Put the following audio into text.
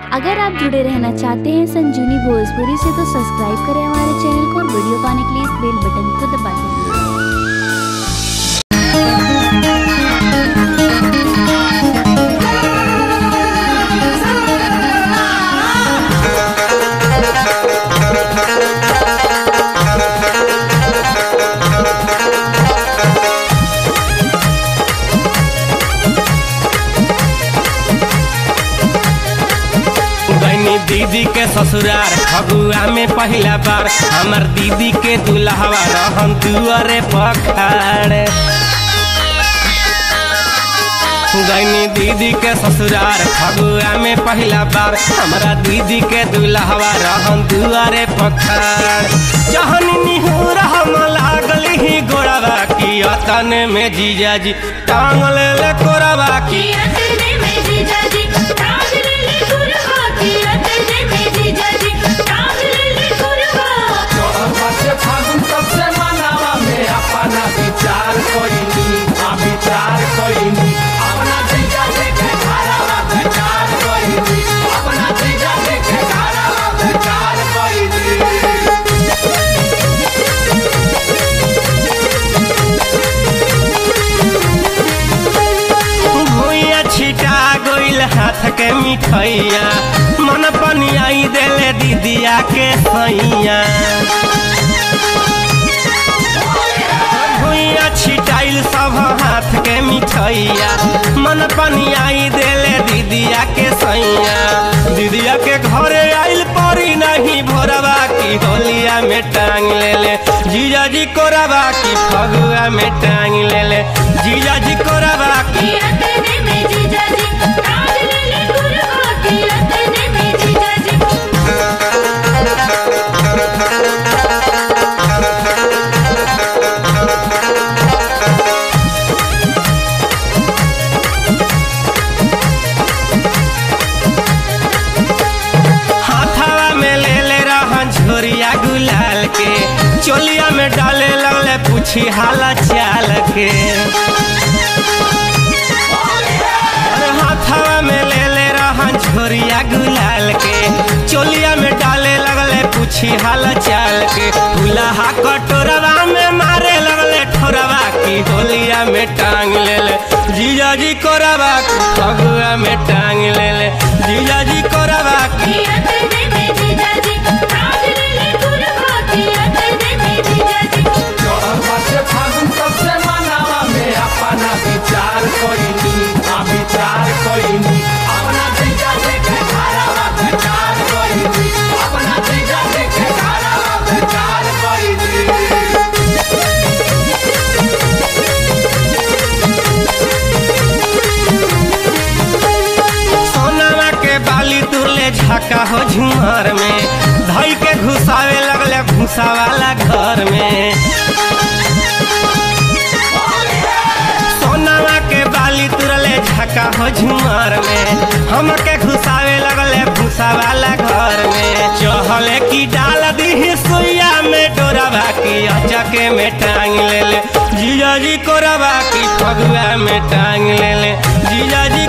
अगर आप जुड़े रहना चाहते हैं संजीवनी भोजपुरी से तो सब्सक्राइब करें हमारे चैनल को और वीडियो पाने के लिए इस बेल बटन को दबा दें बहनी दीदी के ससुरार फगुआ में पहला बार हमर दीदी के दुल्हवा रहन दुआरे पखाड़ गैनी दीदी के ससुरार फगुआ में पहला बार हमरा दीदी के दुल्हवा रहन दुआरे पखाड़ जहन निहुर हम लागल ही गोड़वा की अतन में जीजाजी टांग ले ले कोरवा की फागुन सबसे मनावा में अपना विचार कोइनी आ विचार कोइनी अपना जीजा देखे घरावा विचार कोइनी अपना जीजा देखे घरावा विचार कोइनी भुइया छिटा गइल हाथ के मिठैया मन पनियाई देले दीदिया के सैया भुइया छिटाइल सब हाथ के मिठैया मन पनियाई देले दीदिया के सैया दीदिया के घरे आइल परी नहीं भोरवा की होलिया में टांग ले ले जीजा जी कोरवा की फगुआ में टांग ले ले जीजा जी कोरवा की हाथावा में ले ले रहन झोरिया गुलाल के चोलिया में डाले लगले पूछी हाला चाल के अरे हाथावा में ले ले रहन झोरिया गुलाल के चोलिया में डाले लगले पूछी हाला चाल के फुलहा कटोरवा में मारे लगले ठोरवा की होलिया में टांग ले ले जीजा जी कोरवा की फगुआ में टांग ले ले जीजा जी कोरवा की सबसे फागुन सबसे मनावा में अपना विचार कोइनी आ विचार कोइनी अपना जीजा देखे घरावा विचार कोइनी अपना जीजा देखे घरावा विचार कोइनी सोनामा के बाली तुरले झाका हो झुमर में धई के घुसावे लगले भूसा वाला घर में सोनामा के बाली तुरले झाका हो झुमर में हमके घुसावे लगले भूसा वाला घर में चहले की डाल दी सुइया में डोरावा की अचके में टांग ले ले जीजा जी कोरवा की फगुआ में टांग ले ले जीजा जी